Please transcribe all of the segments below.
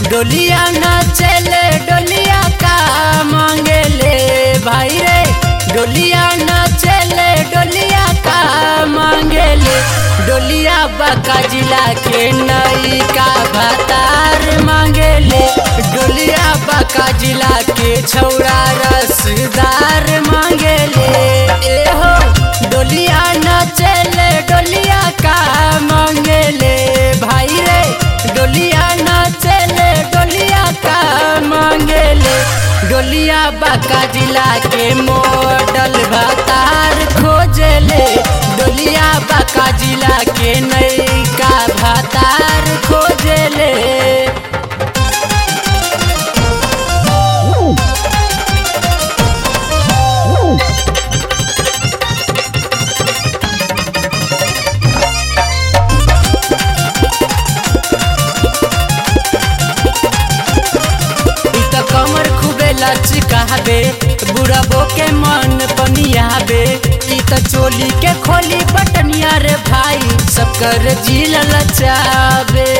डोलिया न चले डोलिया का मांगेले भाई रे डोलिया न चले डोलिया का मांगेले डोलिया बका जिला के नई का भातार मांगेले डोलिया बका जिला के छौरा रसदार मांगेले ए हो डोलिया न चले डोलिया का मांगेले भाई रे डोलिया न चले डोलिया का मांगेले डोलिया बाका जिला के मॉडल भातार खोजले डोलिया बाका जिला के नैका भातार खोजले इ त कमर खूबे लचकावे बुढ़बो के मन पनियावे इ त चोली के खोली बटनिया रे भाई सब कर जिल लचावे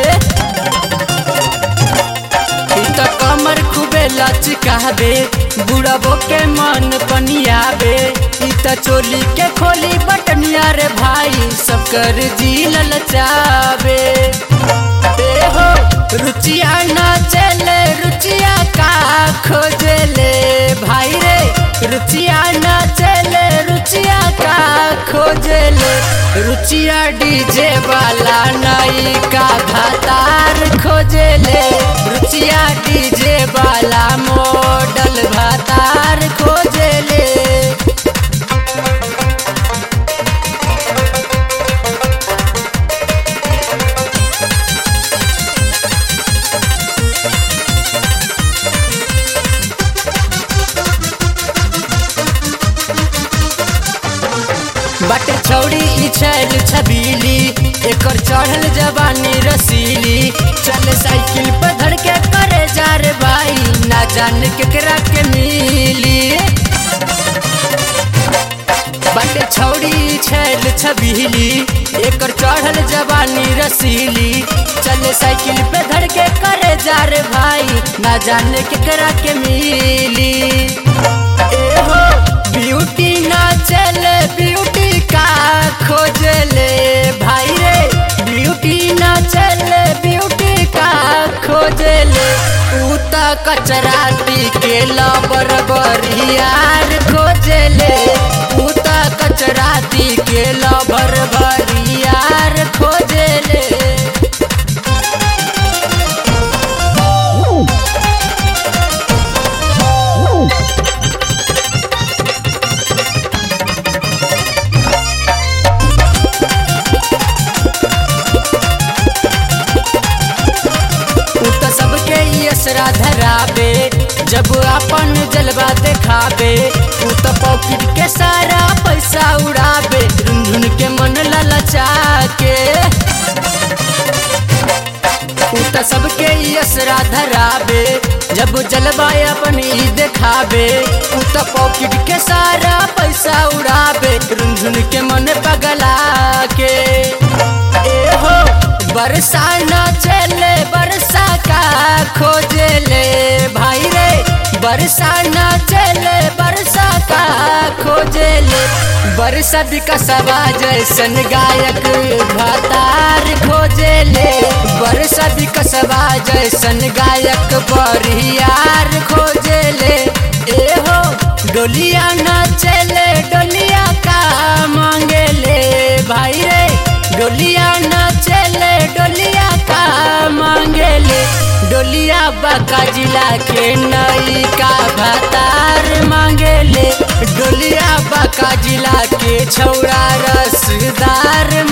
इ त कमर खूबे लचकावे बुढ़बो के मन पनियावे इ त चोली के खोली बटनिया रे भाई सब कर जिल लचावे ए हो रुचिया न चले रुचिया का खोजले भाई रे रुचिया न चले रुचिया का खोजले रुचिया डीजे वाला नई का भातार खोजले रुचिया डीजे वाला मॉडल भातार खोजले बट छौड़ी ई छैल छबीली एकर चढ़ल जवानी रसीली चल साइकिल पर धड़ के करे जा रे भाई ना जान केकरा के मिली बट छौड़ी ई छैल छबीली एकर चढ़ल जवानी रसीली चल साइकिल पे धड़ के करे जा रे भाई ना जान केकरा के मिली ए हो ब्यूटी ना चले ब्यूटी का खोजले भाई रे ब्यूटी ना चले ब्यूटी का खोजले ऊ त कचराती के लबर बरियार खोजले ऊ त कचराती के लबर बरियार खोजले उ त सबके यसरा धराबे जब अपन जलवा देखाबे उ त पॉकेट के सारा पैसा उड़ाबे झुनझुन के मन ललचा के उ त सबके यसरा धराबे जब जलवा अपन ई देखाबे उ त पॉकेट के सारा पैसा उड़ाबे झुनझुन के मन पगला के ए हो बरसा न चले बरसा का खोजले भाई रे बरसा न चले बरसा का खोजले बरसा विकसवा जैसन गायक भातार खोजले बरसा विकसवा जैसन गायक बरियार खोजले ए हो डोलिया न चले डोलिया का मांगेले भाई रे डोलिया न चले डोलिया का मांगेले डोलिया बाका जिला के नई का भातार मांगेले डोलिया बाका जिला के छौरा रसदार